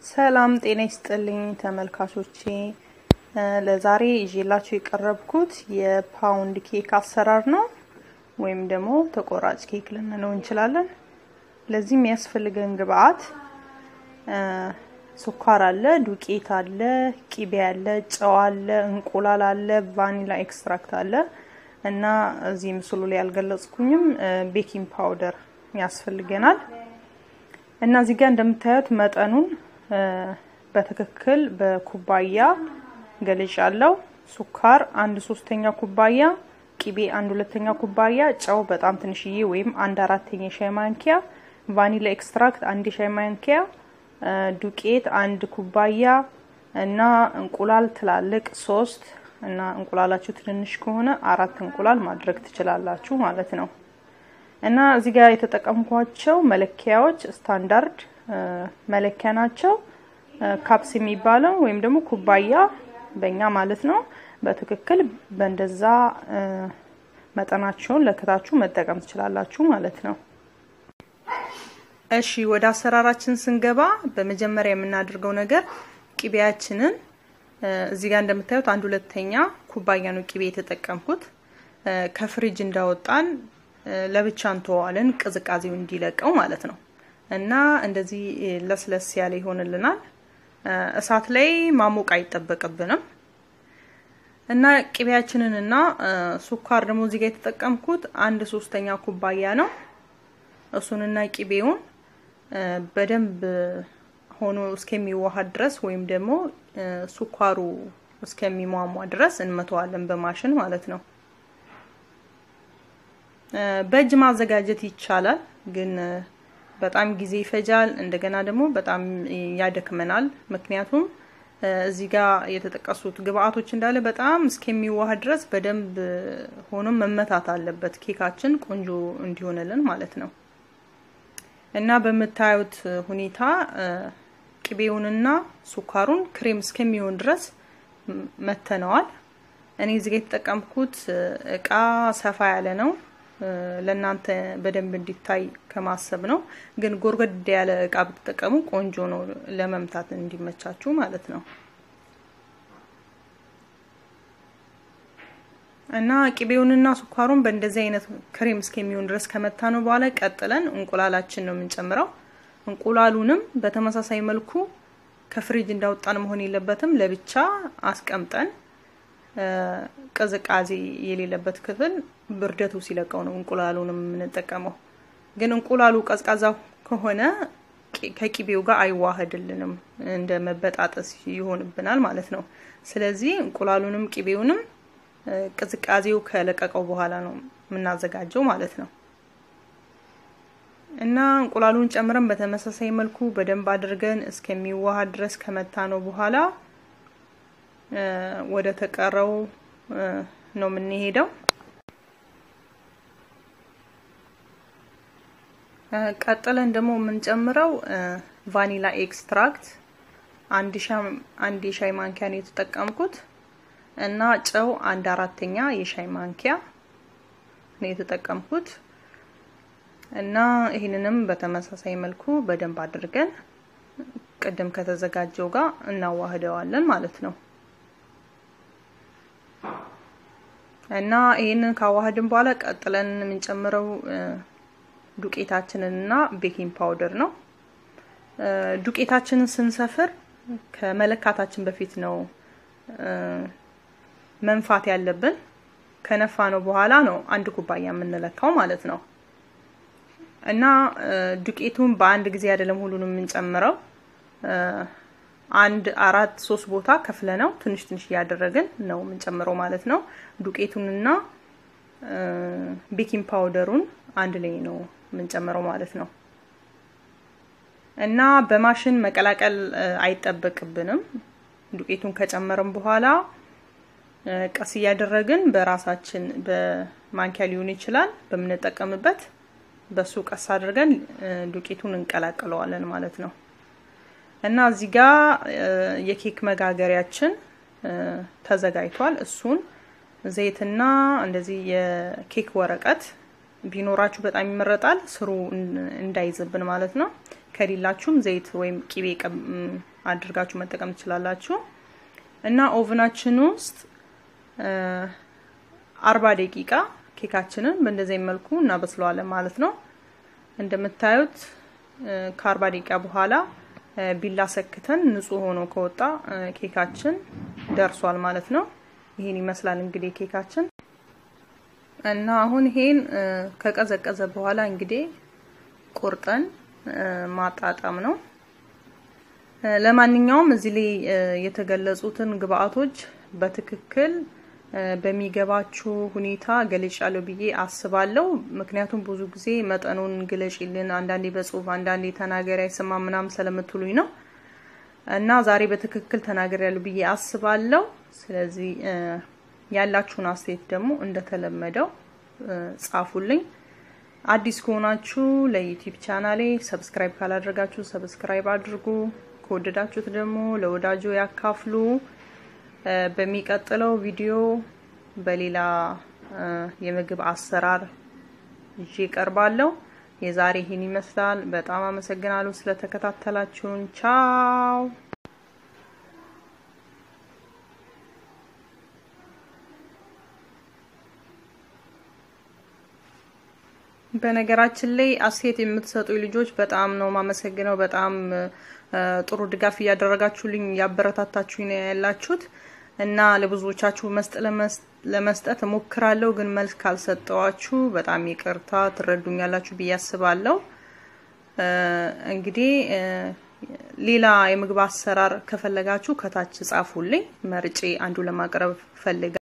ሰላም ጤና ይስጥልኝ ተመልካቾቼ። ለዛሬ ይዤላችሁ የቀረብኩት የፓውንድ ኬክ አሰራር ነው፣ ወይም ደግሞ ተቆራጭ ኬክ ልንለው እንችላለን። ለዚህ የሚያስፈልገን ግብአት ስኳር አለ፣ ዱቄት አለ፣ ቂቤ አለ፣ ጨው አለ፣ እንቁላል አለ፣ ቫኒላ ኤክስትራክት አለ እና እዚህ ምስሉ ላይ ያልገለጽኩኝም ቤኪንግ ፓውደር ያስፈልገናል። እና እዚህ ጋር እንደምታዩት መጠኑን በትክክል በኩባያ ገልጫለሁ። ስኳር አንድ ሶስተኛ ኩባያ፣ ቂቤ አንድ ሁለተኛ ኩባያ፣ ጨው በጣም ትንሽዬ ወይም አንድ አራተኛ የሻይ ማንኪያ፣ ቫኒላ ኤክስትራክት አንድ የሻይ ማንኪያ፣ ዱቄት አንድ ኩባያ እና እንቁላል ትላልቅ ሶስት እና እንቁላላችሁ ትንንሽ ከሆነ አራት እንቁላል ማድረግ ትችላላችሁ ማለት ነው። እና እዚህ ጋር የተጠቀምኳቸው መለኪያዎች ስታንዳርድ መለኪያ ናቸው። ካፕስ የሚባለው ወይም ደግሞ ኩባያ በእኛ ማለት ነው። በትክክል በእንደዛ መጠናቸውን ለክታችሁ መጠቀም ትችላላችሁ ማለት ነው። እሺ ወደ አሰራራችን ስንገባ በመጀመሪያ የምናደርገው ነገር ቂቤያችንን እዚህ ጋር እንደምታዩት አንድ ሁለተኛ ኩባያ ነው ቂቤ የተጠቀምኩት። ከፍሪጅ እንዳወጣን ለብቻ እንተዋለን ቅዝቃዜው እንዲለቀው ማለት ነው። እና እንደዚህ ለስለስ ያለ ይሆንልናል። እሳት ላይ ማሞቅ አይጠበቅብንም። እና ቅቤያችንን እና ስኳር ደግሞ እዚህ ጋር የተጠቀምኩት አንድ ሶስተኛ ኩባያ ነው። እሱንና ቅቤውን በደንብ ሆኖ እስከሚዋሃድ ድረስ ወይም ደግሞ ስኳሩ እስከሚሟሟ ድረስ እንመተዋለን በማሽን ማለት ነው። በእጅ ማዘጋጀት ይቻላል፣ ግን በጣም ጊዜ ይፈጃል። እንደገና ደግሞ በጣም ያደክመናል። ምክንያቱም እዚህ ጋር የተጠቀሱት ግብአቶች እንዳለ በጣም እስከሚዋሃድ ድረስ በደንብ ሆኖ መመታት አለበት፣ ኬካችን ቆንጆ እንዲሆንልን ማለት ነው። እና በምታዩት ሁኔታ ቅቤውንና ስኳሩን ክሬም እስከሚሆን ድረስ መተነዋል። እኔ እዚህ ጋር የተጠቀምኩት እቃ ሰፋ ያለ ነው ለእናንተ በደንብ እንዲታይ ከማሰብ ነው። ግን ጎርገድ ያለ እቃ ብትጠቀሙ ቆንጆ ነው ለመምታት እንዲመቻችሁ ማለት ነው። እና ቅቤውንና ስኳሩን በእንደዚህ አይነት ክሬም እስከሚሆን ድረስ ከመታ ነው በኋላ ቀጥለን እንቁላላችን ነው የምንጨምረው። እንቁላሉንም በተመሳሳይ መልኩ ከፍሪጅ እንዳወጣን መሆን የለበትም። ለብቻ አስቀምጠን ቅዝቃዜ የሌለበት ክፍል ብርደቱ ሲለቀው ነው እንቁላሉንም የምንጠቀመው። ግን እንቁላሉ ቀዝቃዛ ከሆነ ከቂቤው ጋር አይዋህድልንም፣ እንደ መበጣጠስ ይሆንብናል ማለት ነው። ስለዚህ እንቁላሉንም ቂቤውንም ቅዝቃዜው ከለቀቀው በኋላ ነው የምናዘጋጀው ማለት ነው። እና እንቁላሉን ጨምረን በተመሳሳይ መልኩ በደንብ አድርገን እስከሚዋሃድ ድረስ ከመታ ነው በኋላ ወደ ተቀረው ነው የምንሄደው። ቀጥለን ደግሞ የምንጨምረው ቫኒላ ኤክስትራክት አንድ የሻይ ማንኪያ ነው የተጠቀምኩት እና ጨው አንድ አራተኛ የሻይ ማንኪያ ነው የተጠቀምኩት እና ይህንንም በተመሳሳይ መልኩ በደንብ አድርገን ቅድም ከተዘጋጀው ጋር እናዋህደዋለን ማለት ነው። እና ይህንን ካዋህድን በኋላ ቀጥለን የምንጨምረው ዱቄታችንን እና ቤኪንግ ፓውደር ነው። ዱቄታችንን ስንሰፍር ከመለካታችን በፊት ነው መንፋት ያለብን። ከነፋ ነው በኋላ ነው አንድ ኩባያ የምንለካው ማለት ነው። እና ዱቄቱን በአንድ ጊዜ አይደለም ሁሉንም የምንጨምረው አንድ አራት ሶስት ቦታ ከፍለ ነው ትንሽ ትንሽ እያደረግን ነው የምንጨምረው ማለት ነው። ዱቄቱንና ቤኪንግ ፓውደሩን አንድ ላይ ነው የምንጨምረው ማለት ነው። እና በማሽን መቀላቀል አይጠበቅብንም። ዱቄቱን ከጨመርን በኋላ ቀስ እያደረግን በራሳችን በማንኪያ ሊሆን ይችላል በምንጠቀምበት በሱ ቀስ አድርገን ዱቄቱን እንቀላቅለዋለን ማለት ነው። እና እዚህ ጋር የኬክ መጋገሪያችን ተዘጋጅቷል። እሱን ዘይትና እንደዚህ የኬክ ወረቀት ቢኖራችሁ በጣም ይመረጣል፣ ስሩ እንዳይዝብን ማለት ነው። ከሌላችሁም ዘይት ወይም ቂቤ አድርጋችሁ መጠቀም ትችላላችሁ። እና ኦቭናችን ውስጥ አርባ ደቂቃ ኬካችንን በእንደዚህ መልኩ እናበስለዋለን ማለት ነው። እንደምታዩት ከአርባ ደቂቃ በኋላ ቢላ ሰክተን ንጹህ ሆኖ ከወጣ ኬካችን ደርሷል ማለት ነው። ይሄን ይመስላል እንግዲህ ኬካችን እና አሁን ይሄን ከቀዘቀዘ በኋላ እንግዲህ ቁርጠን ማጣጣም ነው። ለማንኛውም እዚህ ላይ የተገለጹትን ግብአቶች በትክክል በሚገባችሁ ሁኔታ ገልጫለሁ ብዬ አስባለሁ። ምክንያቱም ብዙ ጊዜ መጠኑን ግለጭልን፣ አንዳንዴ በጽሁፍ አንዳንዴ ተናገሪ አይሰማ ምናምን ስለምትሉኝ ነው እና ዛሬ በትክክል ተናግሬያለሁ ብዬ አስባለሁ። ስለዚህ ያላችሁን አስተያየት ደግሞ እንደተለመደው ጻፉልኝ። አዲስ ከሆናችሁ ለዩቲዩብ ቻናሌ ሰብስክራይብ ካላደረጋችሁ ሰብስክራይብ አድርጉ። ከወደዳችሁት ደግሞ ለወዳጆ ያካፍሉ። በሚቀጥለው ቪዲዮ በሌላ የምግብ አሰራር ይዤ እቀርባለሁ። የዛሬ ይህን ይመስላል። በጣም አመሰግናለሁ ስለተከታተላችሁን። ቻው በነገራችን ላይ አስተያየት የምትሰጡ ልጆች በጣም ነው ማመሰግነው። በጣም ጥሩ ድጋፍ እያደረጋችሁልኝ እያበረታታችሁኝ ነው ያላችሁት እና ለብዙዎቻችሁ ለመስጠት እሞክራለሁ፣ ግን መልስ ካልሰጠዋችሁ በጣም ይቅርታ ትረዱኛላችሁ ብዬ አስባለሁ። እንግዲህ ሌላ የምግብ አሰራር ከፈለጋችሁ ከታች ጻፉልኝ፣ መርጬ አንዱ ለማቅረብ ፈልጋ